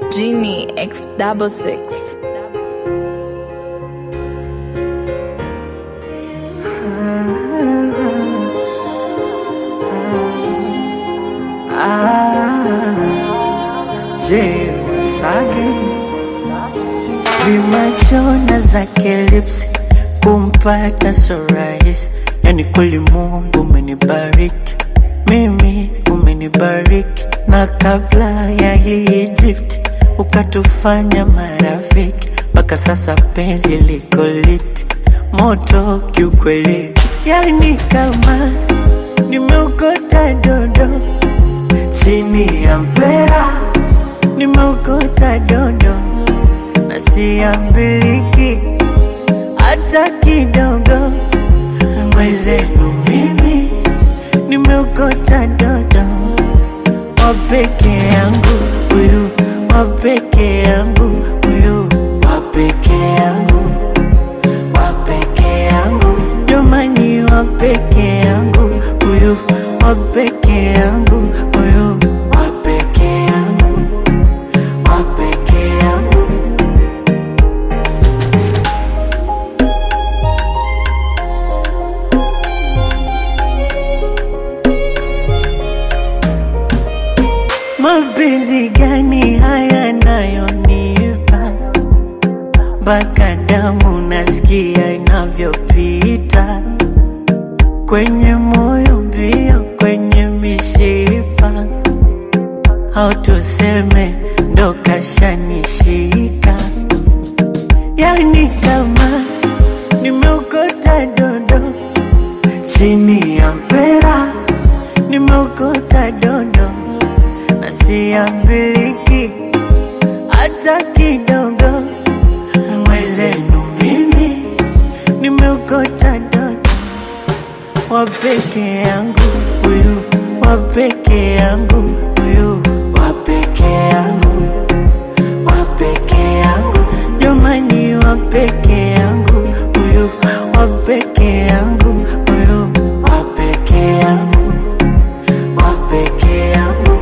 Genie X double six. Je, Masage vimachona zake lips kumpata so rahisi, yani kweli Mungu umenibariki mimi, umenibariki na kabla ya hii gift ukatufanya marafiki, mpaka sasa penzi liko lit moto kiukweli, yani kama nimeokota dodo chini ya mpera nimeokota dodo na siambiliki hata kidogo. Mwezenu mimi nimeokota dodo wa peke yangu huyu, wa peke yangu huyu, wa peke yangu, wa peke yangu, jamani, wa peke yangu huyu, wa peke yangu huyu, wa peke yangu, wa peke yangu. Mapenzi gani haya nayonipa mpaka damu nasikia inavyopita kwenye moyo mbio, kwenye mishipa, au tuseme ndo kashanishika, yani kama nimeokota dodo chini ya mpera, nimeokota dodo na siambiliki hata kidogo. Mwezenu mimi nimeokota dodo wa peke yangu huyu, wa peke yangu huyu, wa peke yangu, wa peke yangu, jamani, wa peke yangu huyu, wa peke yangu huyu, wa peke yangu, wa peke yangu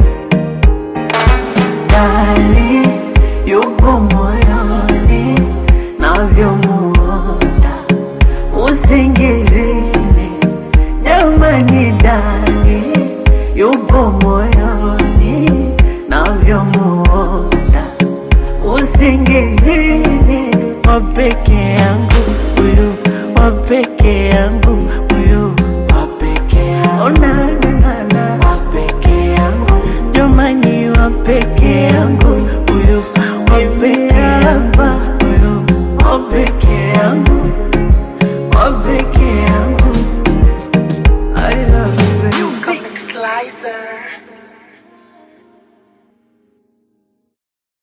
ndani yupo moyoni navyomuota usingizini, jamani, ndani yupo moyoni navyomuota usingizini, wa peke yangu huyu, wa peke yangu huyu, wa peke yangu, oh, na, na, na, na. wa peke yangu, jamani, wa peke yangu huyu, wa peke yangu huyu, wa peke yangu, wa peke yangu. I love you, baby. Slicer.